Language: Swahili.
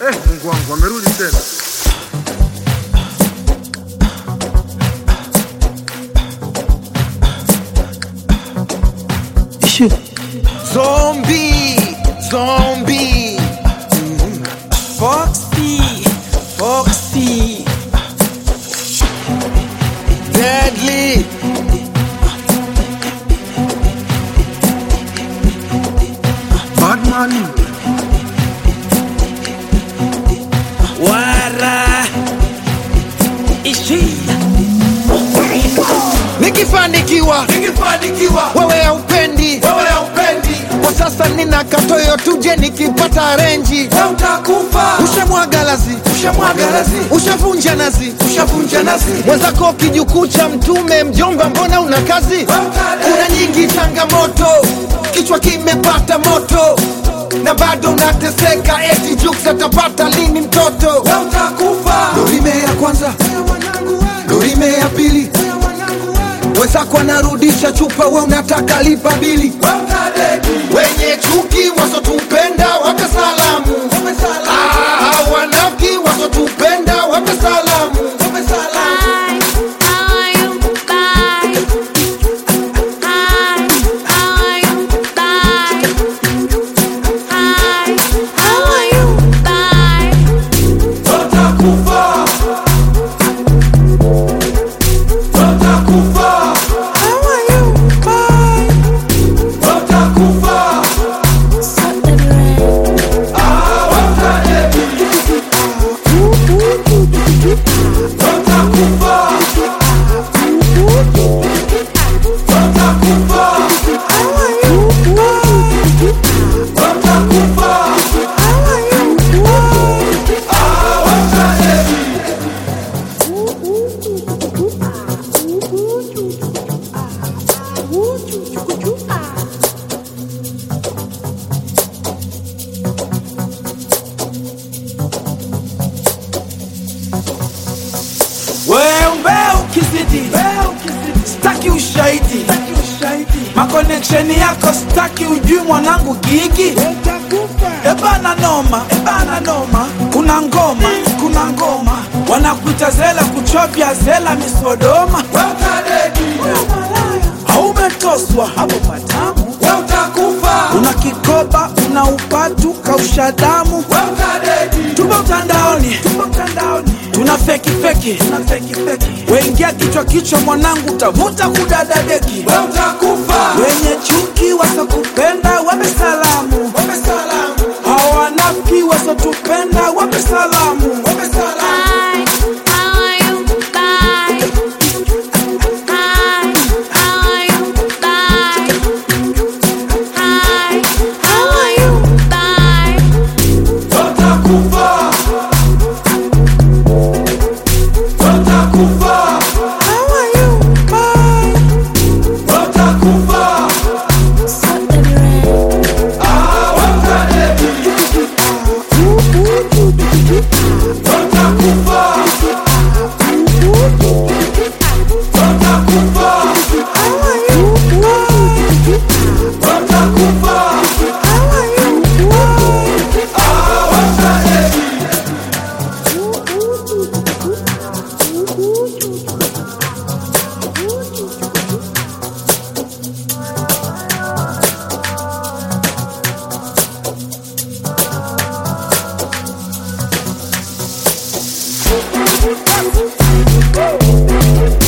Eh, Mungu wangu amerudi tena. Zombie, zombie. Foxy, Foxy. Deadly. Batman. Wara. Ishi. Nikifanikiwa, Nikifanikiwa wewe haupendi. wewe haupendi, Kwa sasa nina katoyo tuje nikipata renji. wewe utakufa. Ushamwaga lazi, Ushamwaga lazi, ushavunja nazi. ushavunja nasi, mwenzako kijukuu cha mtume mjomba mbona una kazi kuna nyingi changamoto kichwa kimepata moto na bado unateseka eti juks atapata lini mtoto wewe utakufa. dorime ya kwanza dorime ya pili wenzako anarudisha chupa we unataka lipa bili Wewe utadedi, wenye chuki wasotupenda wape salamu Ah, wanafiki wasotupenda wape salamu wewe salama. Wewe utakufa. Wewe utakufa. Wewe utakufa. Ah, wewe utadedi. Wewe utakufa. Wewe utakufa. Wewe utakufa. Ah, wewe utadedi. Wewe ukizidi staki ushahidi makoneksheni yako staki ujui mwanangu gigi ebana noma ebana noma kuna ngoma kuna ngoma wanakuita zela kuchovya zela misodoma Wewe utadedi. haumetoswa hapo patamu Wewe utakufa. una kikoba una upatu kausha damu Wewe utadedi. tupo mtandaoni tupo mtandaoni tuna feki feki tuna feki feki wengia kichwa kichwa mwanangu utavuta kudada deki Wewe utakufa. wenye chuki wasokupenda wape salamu Wewe salamu. hawanafiki wasotupenda wape salamu Wewe salamu. Wewe utakufa. Wewe utakufa. Wewe utakufa. Ah, wewe utadedi. Wewe utakufa. Wewe utakufa. Wewe utakufa. Ah, wewe utadedi. Woo!